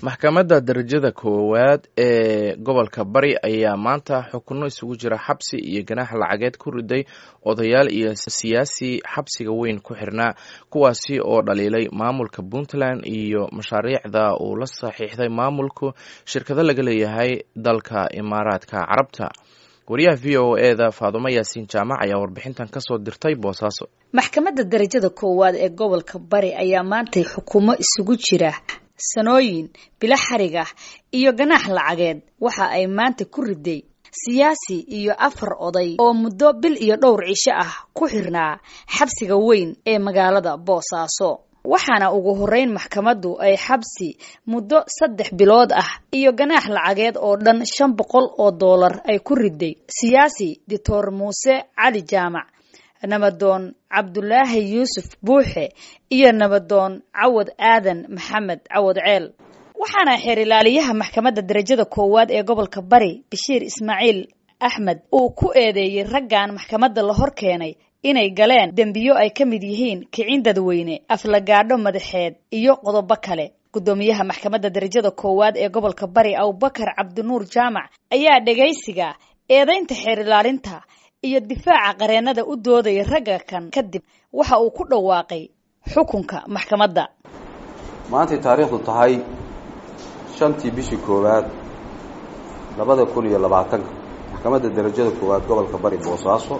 maxkamadda darajada koowaad ee gobolka bari ayaa maanta xukuno isugu jira xabsi iyo ganaax lacageed ku riday odayaal iyo siyaasi xabsiga weyn ku xirnaa kuwaasi oo dhaliilay maamulka puntland iyo mashaariicda uu la saxiixday maamulku shirkado laga leeyahay dalka imaaraadka carabta wariyaha v o eda faadumo yaasiin jaamac ayaa warbixintan kasoo dirtay boosaaso maxkamadda darajada koowaad ee gobolka bari ayaa maantay xukumo isugu jira sanooyin bilo xarig ah iyo ganaax lacageed waxa ay maanta ku riday siyaasi iyo afar oday oo muddo bil iyo dhowr cisho ah ku xirnaa xabsiga weyn ee magaalada boosaaso waxaana ugu horeyn maxkamaddu ay xabsi muddo saddex bilood ah iyo ganaax lacageed oo dhan shan boqol oo doolar ay ku riday siyaasi doctor muuse cali jaamac nabadoon cabdulaahi yuusuf buuxe iyo nabadoon cawad aadan maxamed cawad ceel waxaana xeer ilaaliyaha maxkamadda darajada koowaad ee gobolka bari bashiir ismaaciil axmed uu ku eedeeyey raggan maxkamadda la hor keenay inay galeen dembiyo ay ka mid yihiin kicin dadweyne aflagaadho madaxeed iyo qodobo kale guddoomiyaha maxkamadda darajada koowaad ee gobolka bari abubakar cabdinuur jaamac ayaa dhegaysiga eedaynta xeer ilaalinta iyo difaaca qareennada u doodaya ragga kan kadib waxa uu ku dhawaaqay xukunka maxkamadda maantay taariikhdu tahay shantii bishii koowaad labada kun iyo labaatanka maxkamadda darajada koowaad gobolka bari boosaaso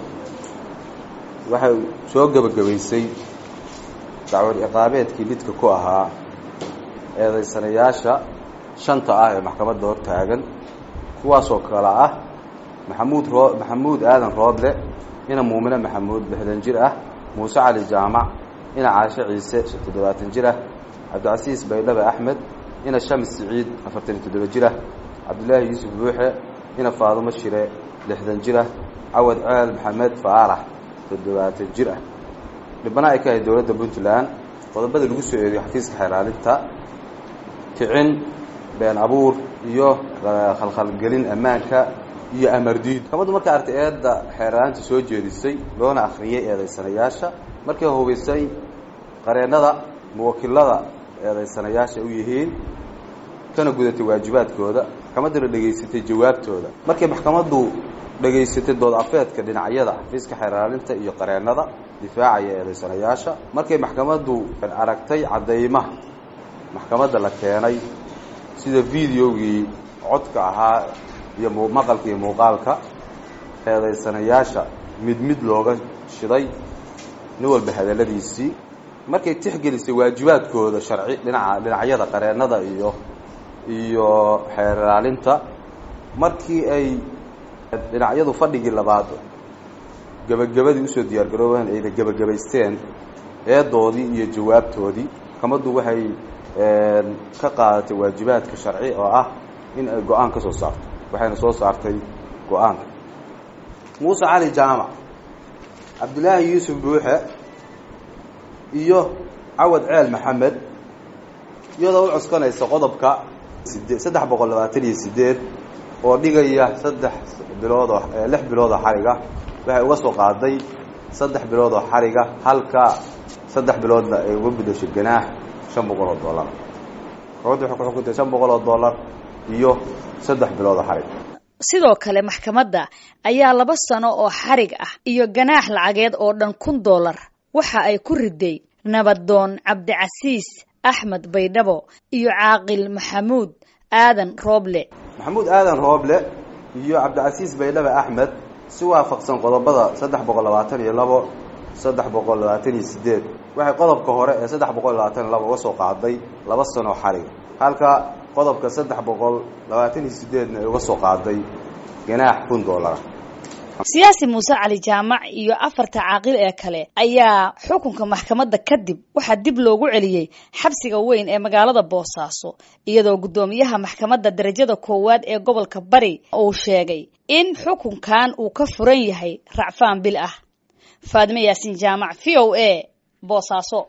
waxay soo gebagabaysay dacwad iqaabeedkii lidka ku ahaa eedaysanayaasha shanta ah ee maxkamadda hor taagan kuwaasoo kale ah maxamuud roo maxamuud aadan rooble ina muumine maxamuud lixdan jir ah muuse cali jaamac ina caashe ciise toddobaatan jir ah cabdicasiis baydhabe axmed ina shams siciid afartan iyo toddoba jir ah cabdulaahi yuusuf buuxe ina faadumo shire lixdan jir ah cawad ceel maxamed faarax toddobaatan jir ah dhibana ay ka ahayd dowladda puntland qodobada lagu soo eedeyo xafiiska xeeraalinta kicin been abuur iyo khalkhalgelin ammaanka iyo amardiid maxkamaddu markay artay eedda xeeraalinta soo jeedisay loona akhriyey eedaysanayaasha markay hubaysay qareennada muwakilada eedaysanayaasha u yihiin kana gudatay waajibaadkooda maxkamadduna dhegaysatay jawaabtooda markay maxkamaddu dhegaysatay dood afeedka dhinacyada xafiiska xeeraalinta iyo qareennada difaacaya eedaysanayaasha markay maxkamaddu aragtay caddaymaha maxkamadda la keenay sida videogii codka ahaa iyo maqalka iyo muuqaalka eedaysanayaasha mid mid looga shiday nin walba hadalladiisii markay tixgelisay waajibaadkooda sharci dhinaca dhinacyada qareennada iyo iyo xeeraalinta markii ay dhinacyadu fadhigii labaad gebagabadii usoo diyaar garoobeen ayna gebagabaysteen eedoodii iyo jawaabtoodii maxkamaddu waxay ka qaadatay waajibaadka sharci oo ah in ay go-aan ka soo saarto waxayna soo saartay go-aanka muuse cali jaamac cabdulaahi yuusuf buuxe iyo cawad ceel maxamed iyadoo u coskanaysa qodobka side saddex boqol labaatan iyo sideed oo dhigaya saddex bilood oo lix bilood oo xariga waxay uga soo qaaday saddex bilood oo xariga halka saddex biloodna ay uga gudashay ganaax shan boqol oo dollar maxkamaddu waxay ku xukuntay shan boqol oo dollar iyo saddex bilood oo xarig sidoo kale maxkamadda ayaa laba sano oo xarig ah iyo ganaax lacageed oo dhan kun dollar waxa ay ku riday nabadoon cabdicasiis axmed baydhabo iyo caaqil maxamuud aadan rooble maxamuud aadan rooble iyo cabdicasiis baydhabe axmed si waafaqsan qodobada saddex boqol labaatan iyo labo saddex boqol labaatan iyo sideed waxay qodobka hore ee saddex boqol labaatan iyo labo uga soo qaaday laba sano xarig halka qodobka saddex boqol labaatan iyo sideedna ay uga soo qaaday ganaax kun dollara siyaasi muuse cali jaamac iyo afarta caaqil ee kale ayaa xukunka maxkamadda kadib waxaa dib loogu celiyey xabsiga weyn ee magaalada boosaaso iyadoo guddoomiyaha maxkamadda darajada koowaad ee gobolka bari uu sheegay in xukunkan uu ka furan yahay racfaan bil ah faadime yaasiin jaamac v o a boosaaso